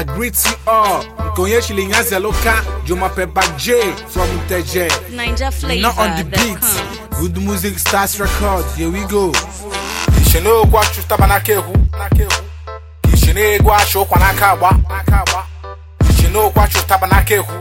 I greet you all. Konye Shilinga Zeloka, Juma Peppa J from Teje. Ninja flavor. Not on the that beat. comes. Good music starts record. Here we go. ishine egwu achụtaba n'aka ehu ishine egwu achụ ụkwa n'aka agba ishine okwu achụtaba n'aka ehu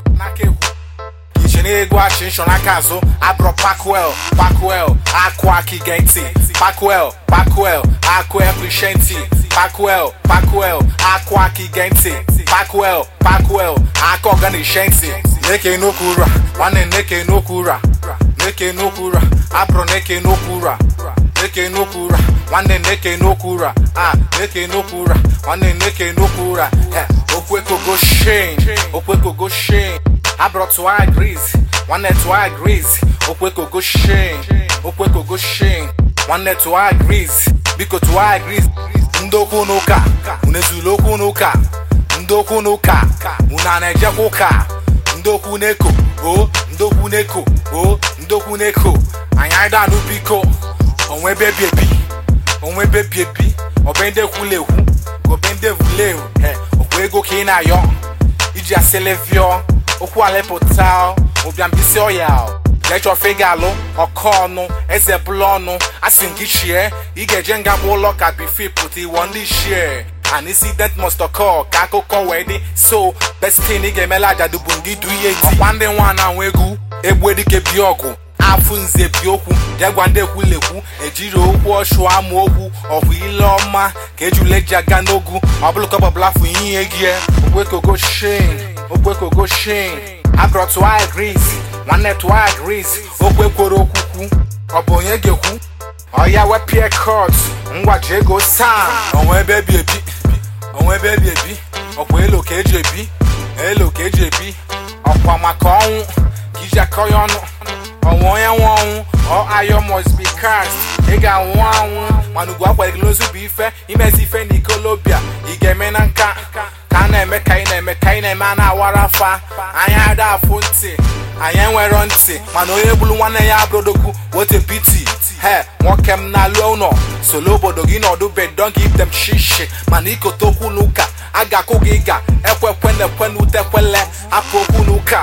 ishine egwu achụ nshọ n'aka azụ abụrụ pakwel pakwel akụ aka ige ntị pakwel pakwel akụ ekwishe ntị pakwel pakwel akụ aka ige ntị pakwel pakwel aka ọga na-eshe ntị na-eke n'okwu ụra nwanne na-eke n'okwu ụra na-eke n'okwu ụra abụrụ na-eke n'okwu ụra neke n'okwu ụra nwanne neke n'okwu ụra a neke n'okwu ụra nwanne neke n'okwu ụra Eh, okwekogo shin okwekogo shin abụrụ tụwa gris nwanne tụwa gris okwekogo shin okwekogo shin nwanne tụwa gris biko tụwa gris ndị okwu n'ụka unu ezula okwu n'ụka ndị okwu n'ụka unu a na-ejekwa ụka ndị okwu n'eko o ndị okwu n'eko o ndị okwu n'eko anyị anyị danụ biko onwe bebi ebi onwe bebi ebi ọbe ndị ekwula ekwu ka obe ndị evule ewu he okwu ego ka ị na-ayọ iji aselevio okwu alepụta ụbịambisi ọya jechọfe ga-alụ ọkọ ọnụ eze bụla ọnụ asị gị chie ị ga-eje nga gba ụlọ ka bifi pụta iwọ ndị shie an incident must occur ka akụkọ wee dị so best thing ị ga-emela ajadu bụ ngị du ihe di ọkwa ndị nwa na-anwụ egwu egbe dike bi ọgụ afụ nze bi okwu bịa gwa ndị ekwulekwu ejiri okwu ọchụ ama okwu ọhụ ile ọma ka ejule ji aga n'ogwu ọbụlụkọbọbụlafụ ihe gị okwekogo shin okwekogo shin abụrụ tụwa gris nwanne tụwa gris okwekworo okwukwu ọ bụ onye ga-ekwu ọya wepie kot ngwaji ego saa onwe ebe ebi ebi onwe ebe ebi ebi ọkwa elo ka eji ebi elo ka eji ebi ọkwa maka ọnwụ ka iji akọ ya ọnụ ọnwụ onye nwe ọnwụ ọ ayọ must be cast ị ga-anwụ anwụ mana ugwu akwadogilozu bụ ife imezi ife na ikolobia ị ga-eme na nka ka a na-eme ka ị na-eme ka ị na-eme a na-awara afa anyị ada afụ ntị anyị enwero ntị mana onye gburu nwanne ya abụrodogwu wote piti he nwoke m na-alụ ụlọ solo obodo gị nọdụ bed don give them shishi mana ikote okwu n'ụka a ga-akụ gị ga ekwekwe na ekwe na utekwele hapụ okwu n'ụka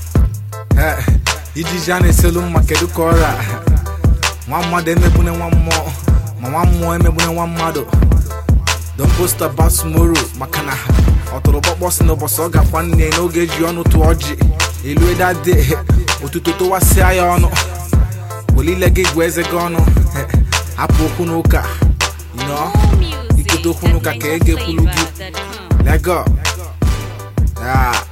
Eh, ijiji a na-eselu mma kedu ka ọra nwa mmadụ emegbune nwa mmụọ ma nwa mmụọ emegbune nwa mmadụ don post about tomorrow maka na ọtụrụkpọkpọ si n'ụbọchị ọ gakwa nne n'oge eji ọnụ tụọ ọjị elu edade otuto tụwasịa ya ọnụ welile gị gwa eze gị ọnụ Eh, hapụ okwu n'ụka yinọ Music ikote okwu at n'ụka ka e ga-ekwulu gị NinjaFlavor.com. lego Ah.